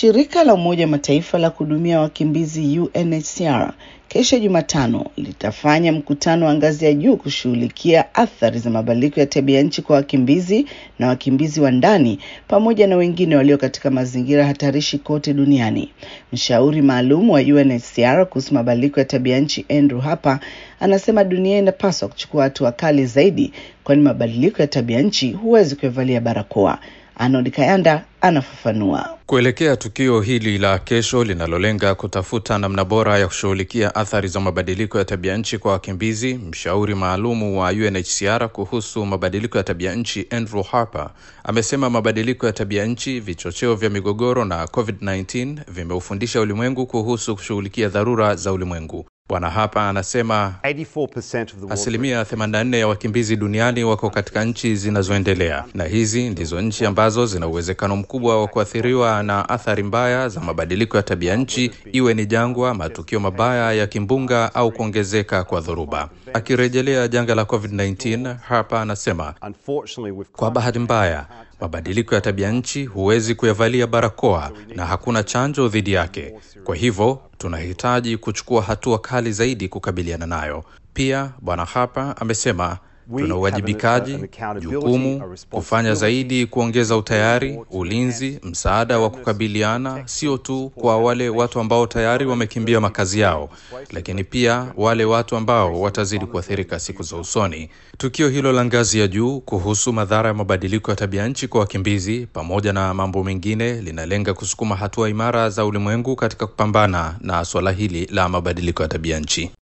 Shirika la Umoja wa Mataifa la kuhudumia wakimbizi UNHCR kesho Jumatano litafanya mkutano wa ngazi ya juu kushughulikia athari za mabadiliko ya tabia nchi kwa wakimbizi na wakimbizi wa ndani pamoja na wengine walio katika mazingira hatarishi kote duniani. Mshauri maalum wa UNHCR kuhusu mabadiliko ya tabia nchi Andrew Harper anasema dunia inapaswa kuchukua hatua kali zaidi, kwani mabadiliko ya tabia nchi huwezi kuivalia barakoa. Arnold Kayanda anafafanua. Kuelekea tukio hili la kesho linalolenga kutafuta namna bora ya kushughulikia athari za mabadiliko ya tabia nchi kwa wakimbizi, mshauri maalumu wa UNHCR kuhusu mabadiliko ya tabia nchi Andrew Harper amesema mabadiliko ya tabia nchi, vichocheo vya migogoro na COVID-19 vimeufundisha ulimwengu kuhusu kushughulikia dharura za ulimwengu. Bwana hapa anasema asilimia 84 ya wakimbizi duniani wako katika nchi zinazoendelea, na hizi ndizo nchi ambazo zina uwezekano mkubwa wa kuathiriwa na athari mbaya za mabadiliko ya tabia nchi, iwe ni jangwa, matukio mabaya ya kimbunga au kuongezeka kwa dhoruba. Akirejelea janga la COVID-19, hapa anasema kwa bahati mbaya mabadiliko ya tabia nchi huwezi kuyavalia barakoa na hakuna chanjo dhidi yake. Kwa hivyo tunahitaji kuchukua hatua kali zaidi kukabiliana nayo. Pia Bwana Harper amesema tuna uwajibikaji, jukumu kufanya zaidi, kuongeza utayari, ulinzi, msaada wa kukabiliana, sio tu kwa wale watu ambao tayari wamekimbia makazi yao, lakini pia wale watu ambao watazidi kuathirika siku za usoni. Tukio hilo la ngazi ya juu kuhusu madhara ya mabadiliko ya tabia nchi kwa wakimbizi, pamoja na mambo mengine, linalenga kusukuma hatua imara za ulimwengu katika kupambana na suala hili la mabadiliko ya tabia nchi.